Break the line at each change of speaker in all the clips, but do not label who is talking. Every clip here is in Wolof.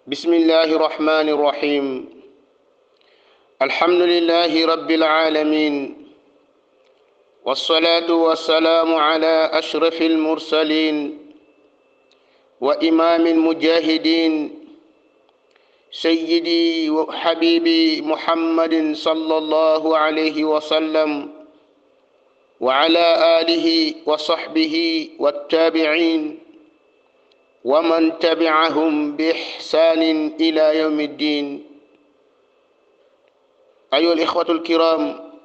بسم الله الرحمن الرحيم الحمد لله رب العالمين والصلاة والسلام على أشرف المرسلين وإمام المجاهدين سيدي وحبيبي محمد صلى الله عليه وسلم وعلى آله وصحبه والتابعين ومن تبعهم بإحسان إلى يوم الدين أيها الإخوة الكرام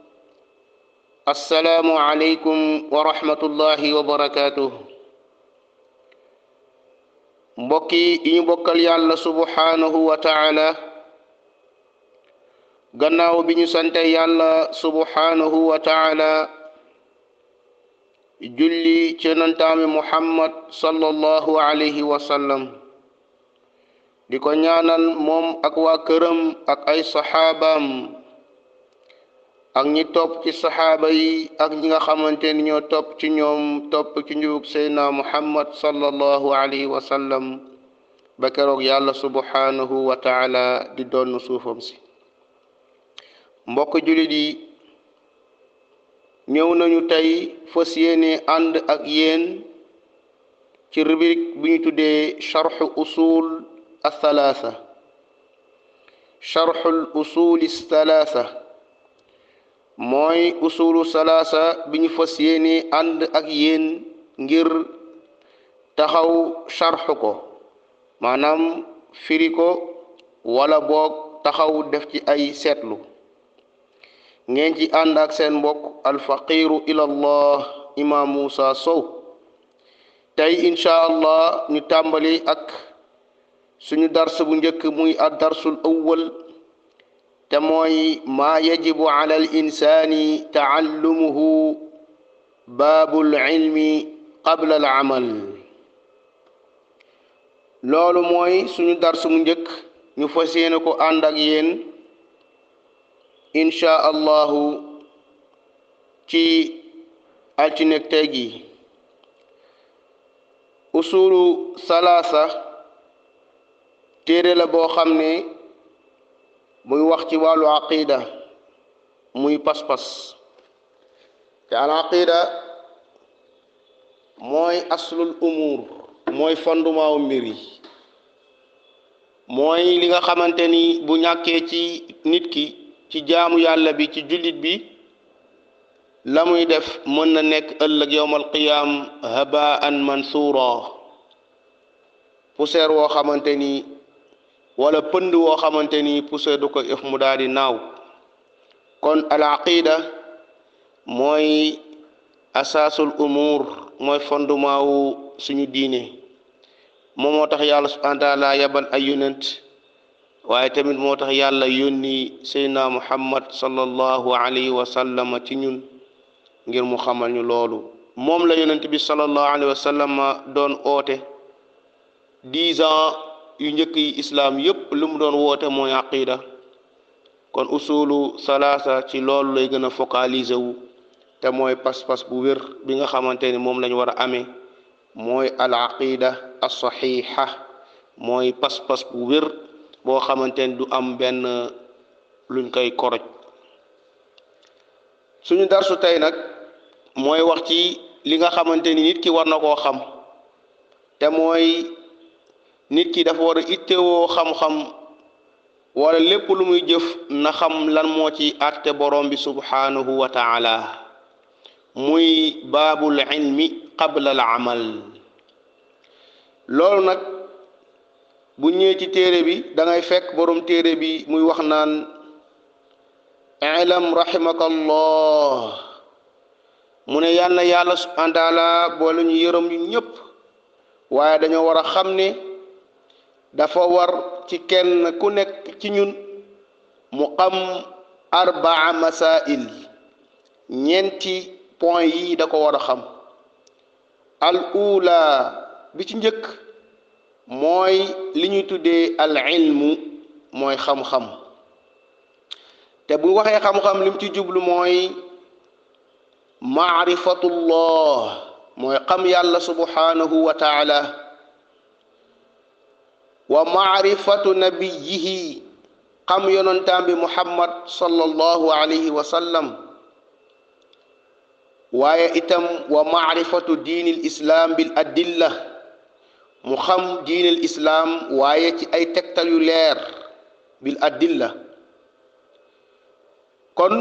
السلام عليكم ورحمة الله وبركاته mbokki yi ñu bokkal yàlla subhanahu wa taala gannaaw bi ñu sante yàlla subhanahu wa taala julli ci nantaami muhammad sallallahu alayhi wa sallam di ko ñaanal moom ak waa këram ak ay saxaabaam ak ñi topp ci saxaaba yi ak ñi nga xamante ni ñoo topp ci ñoom topp ci njubug seydna muhammad sallallahu alayhi wa sallam ba keroog yàlla subhanahu wa taala di doon suufam si mbokk jullit yi ñëw nañu tey fas yéene ànd ak yéen ci rubrique bi ñu tuddee charxu usul athalaatha charxul usuli thalaatha mooy usulu salaasa bi ñu fas yéene ànd ak yéen ngir taxaw charxu ko maanaam firi ko wala boog taxaw def ci ay seetlu ngeen ci ànd ak seen mbokk alfaqiru ila allah imam Moussa Sow tey incha allah ñu tàmbali ak suñu dars bu njëkk muy ad darsul awwal te mooy maa yajibu ala al insani taallumuhu baabul ilmi qabla al amal loolu mooy suñu dars mu njëkk ñu fas yéene ko ànd ak yéen incha allahu ci altinek tey gi usulu salaasa téere la boo xam ne muy wax ci wàllu aqida muy pas-pas te al aqida mooy aslul umur mooy fondement mbir yi mooy li nga xamante ni bu ñàkkee ci nit ki ci jaamu yàlla bi ci jullit bi la muy def mën na nekk ëllëg yowmal qiyaam habaan mansuura poussière woo xamante ni wala pënd woo xamante ni poussière du ko ëf mu daal di naaw kon al aqida mooy asaasul umur mooy fondement wu suñu diine moom moo tax yàlla subhanahu wa taala yabal ay yonent waaye tamit moo tax yàlla yónni seydna muhammad sallallahu alayhi wa sallam ci ñun ngir mu xamal ñu loolu moom la yonent bi sallallahu alayhi wa sallam doon oote dix ans yu njëkk yi islaam yépp lu mu doon woote mooy aqida kon usulu salaasa ci loolu lay gën a focaliser wu te mooy pas-pas bu wér bi nga xamante ni moom lañ war a amee mooy al aqida as saxiixa mooy pas-pas bu wér boo xamante ni du am benn luñ koy koroj suñu darsu tey nag mooy wax ci li nga xamante ni nit ki war na koo xam te mooy nit ki dafa war a ittewoo xam-xam wala lépp lu muy jëf na xam lan moo ci àtte borom bi subhanahu wa taala muy baabul ilmi qabla al amal loolu nag bu ñëwee ci téere bi da ngay fekk borom téere bi muy wax naan ilam rahimaka allah mu ne yal na yàlla subhanahu wa taala boole ñu yërëm ñu ñëpp waaye dañoo war a xam ne dafa war ci kenn ku nekk ci ñun mu xam arbaa masail ñeenti point yi da ko war a xam al ula bi ci njëkk mooy li ñuy tuddee al ilmu mooy xam-xam te bu waxee xam-xam lim ci jublu mooy maarifatullah mooy xam yàlla subhanahu wa taala wa maarifatu nabiyihi xam yonantaam bi muhammad sallallahu alayhi wa sallam waaye itam wa maarifatu diinil islaam bil adilla mu xam diinil islaam waaye ci ay tegtal yu leer bil adilla kon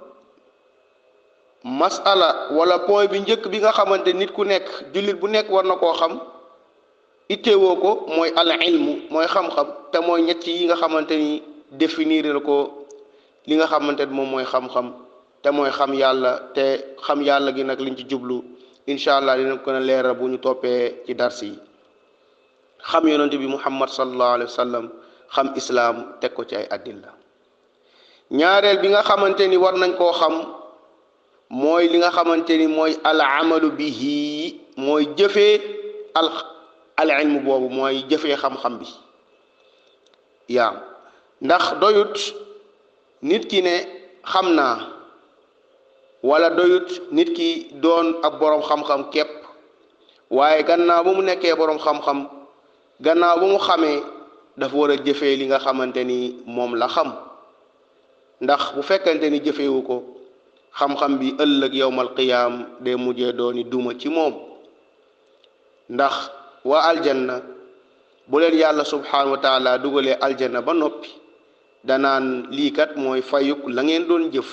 masala wala point bi njëkk bi nga xamante nit ku nekk jullit bu nekk war na koo xam ittewoo ko mooy al ilmu mooy xam-xam te mooy ñett yi nga xamante ni définir ko li nga xamante ni moom mooy xam-xam te mooy xam yàlla te xam yàlla gi nag liñ ci jublu incha allah dina ko gën a leeral bu ñu toppee ci dars yi xam yonente bi muhammad sallallahu alayhi wa sallam xam islaam teg ko ci ay addilla ñaareel bi nga xamante ni war nañ koo xam mooy li nga xamante ni mooy al amalu bihi mooy jëfee al al ilmu boobu mooy jëfee xam-xam bi yaa ndax doyut nit ki ne xam naa wala doyut nit ki doon ab boroom xam-xam képp waaye gannaaw ba mu nekkee boroom xam-xam gannaaw ba mu xamee dafa war a jëfee li nga xamante ni moom la xam ndax bu fekkente ni jëfewu ko xam-xam bi ëllëg yowmal qiyaam day mujjee dooni duma ci moom ndax waa aljanna bu leen yàlla subhanahu wa taala dugalee aljanna ba noppi danaan lii kat mooy fayuk la ngeen doon jëf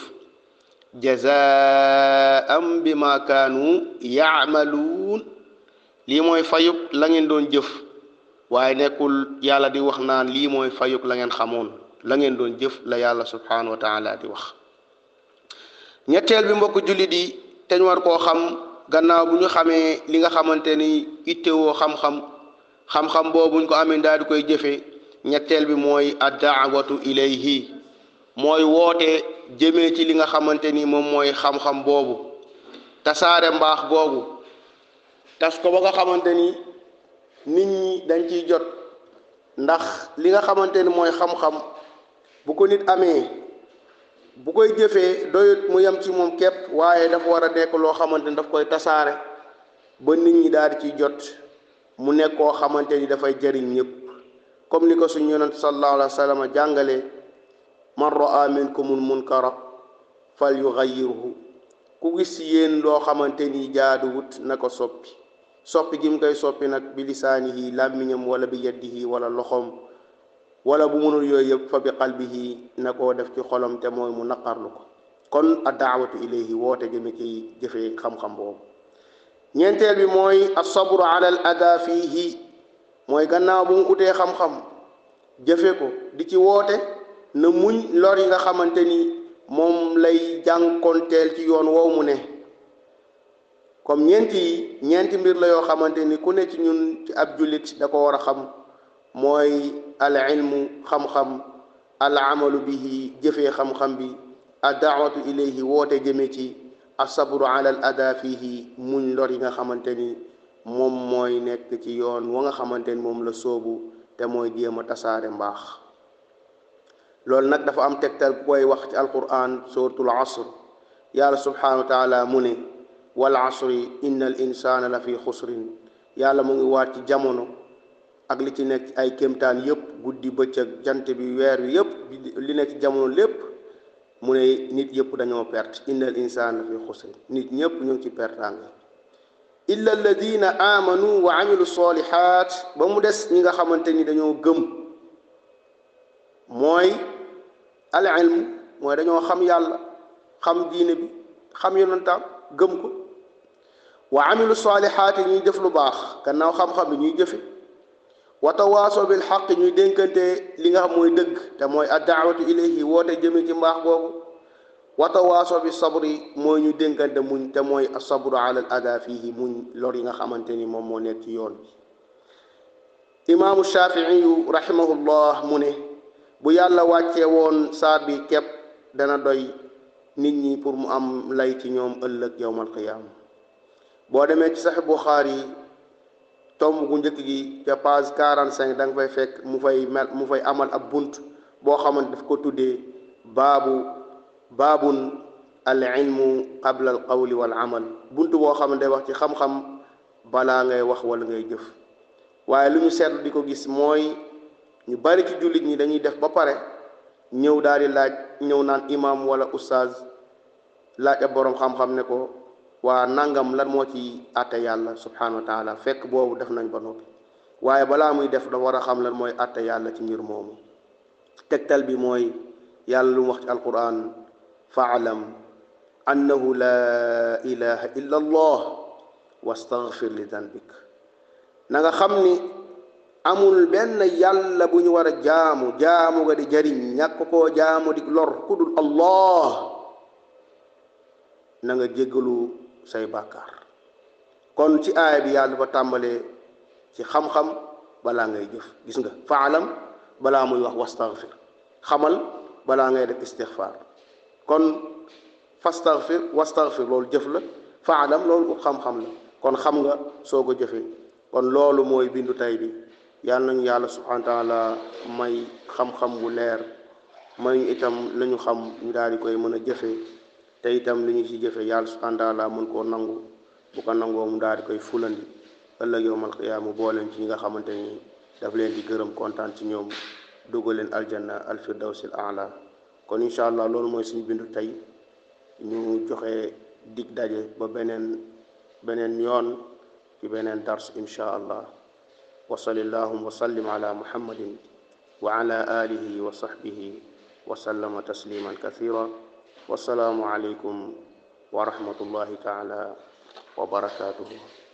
jazaam bi ma kaanu yaamaluun lii mooy fayuk la ngeen doon jëf waaye nekkul yàlla di wax naan lii mooy fayuk la ngeen xamoon la ngeen doon jëf la yàlla subhanahu wa taala di wax ñetteel bi mbokk jullit yi te ñu war koo xam gannaaw bu ñu xamee li nga xamante ni ittewoo xam-xam xam-xam boobu buñ ko amee daal di koy jëfee ñetteel bi mooy addaawatu ilayhi mooy woote jëmee ci li nga xamante ni moom mooy xam-xam boobu tasaare mbaax googu tas ko ba nga xamante ni nit ñi dañ ciy jot ndax li nga xamante ni mooy xam-xam bu ko nit amee bu koy jëfee doyut mu yem ci moom képp waaye dafa war a nekk loo xamante ni daf koy tasaare ba nit ñi daal di ciy jot mu nekk koo xamante ni dafay jëriñ ñëpp comme ni ko suñu yonent sallallahu alayhi wa sallam jàngale man raa minkumul munkara fal yugayyirhu ku gis yéen loo xamante ni jaaduwut na ko soppi soppi gi mu koy soppi nag bi lisaanihi làmmiñam wala bi yadihi wala loxoom wala bu mënul yooyu yëpp fa bi qalbihi na koo def ci xolam te mooy mu naqarlu ko kon a daawatu ilayhi woote jëme ci jëfee xam-xam boobu ñeenteel bi mooy asabru ala al ada fiihi mooy gannaaw bu mu utee xam-xam jëfe ko di ci woote na muñ lor yi nga xamante ni moom lay jànkonteel ci yoon woow mu ne comme ñeenti yi ñeenti mbir la yoo xamante ni ku ne ci ñun ci ab jullit da ko war a xam mooy al ilmu xam-xam al amalu bihi jëfee xam-xam bi a daawatu ilayhi woote jëme ci asabru ala al ada fihi muñ lor yi nga xamante ni moom mooy nekk ci yoon wa nga xamante ni moom la soobu te mooy jéem a tasaare mbaax loolu nag dafa am tegtal bu koy wax ci alquran suratul asr yàlla subhanahu wa taala mu ne wal asri inna al insana la fi xusrin yàlla mu ngi waat ci jamono ak li ci nekk ay kéemtaan yépp guddi bëccëg jant bi weer wi yépp li nekk ci jamono lépp mu ne nit yépp dañoo perte inna al insana la fi xusrin nit ñépp ñu ngi ci pertaange illa alladina amanu wa amilu solihat ba mu des ñi nga xamante ni dañoo gëm mooy al ilm mooy dañoo xam yàlla xam diine bi xam yonantaam gëm ko wa amilu solihat yi ñuy def lu baax gannaaw xam-xam bi ñuy jëfe wa tawaaso bil xaq ñuy dénkante li nga xam mooy dëgg te mooy addaawatu ilayhi woote jëme ci mbaax boobu wa tawaaso bi sabri mooy ñu dénkante muñ te mooy asabru ala al ada fihi muñ lor yi nga xamante ni moom moo nekk ci yoon bi imaamu shafiiyu rahimahullah mu ne bu yàlla wàccee woon saar bi képp dana doy nit ñi pour mu am lay ci ñoom ëllëg yowmal qiyaama boo demee ci sax buxaari tomb gu njëkk gi ca page 45 da nga fay fekk mu fay mel mu fay amal ab bunt boo xamante daf ko tuddee baabu baabun al ilmu qabla al qawli wal amal bunt boo xam ne day wax ci xam-xam balaa ngay wax wala ngay jëf waaye lu ñu seetlu di ko gis mooy ñu bari ci jullit ñi dañuy def ba pare ñëw daal di laaj ñëw naan imam wala ustaaz laaj ab boroom xam-xam ne ko waa nangam lan moo ci àtte yàlla subhanahu wa taala fekk boobu def nañ ba noppi waaye balaa muy def dafa war a xam lan mooy àtte yàlla ci mbir moomu tegtal bi mooy yàlla lu mu wax ci alquran faalam annahu la ilaha illa allah wastaghfir li danbik na nga xam ni amul benn yàlla bu ñu war a jaamu jaamu nga di jariñ ñàkk koo jaamu di lor ku dul allah na nga jéggalu say bàkkaar kon ci aaya bi yàlla ba tàmbalee ci xam-xam balaa ngay jëf gis nga faalam balaa muy wax wastaghfir xamal balaa ngay def istixfaar kon fastaghfir wastaghfir loolu jëf la faalam loolu xam-xam la kon xam nga soo ko jëfee kon loolu mooy bindu tay bi yàlla nañu yàlla subhanahu wa taala may xam-xam bu leer may ñu itam la ñu xam ñu daal di koy mën a jëfee te itam li ñu ci jëfe yàlla subhanahu wa taala mën koo nangu bu ko nangoo mu daal di koy fulandi ëllëg yowmal qiyaama booleen ci ñi nga xamante ni daf leen di gërëm kontaan ci ñoom dugal leen aljanna alfirdawsil aala kon incha allah loolu mooy suñu bindu tey ñu joxe dig daje ba beneen beneen yoon ci beneen dars incha allah wa salli allahuma wa sallim ala muhammadin wa ala alihi wa sahbihi wa sallama tasliman kathira wasalaamu aleykum wa rahmatullahi taala wa barakatuhu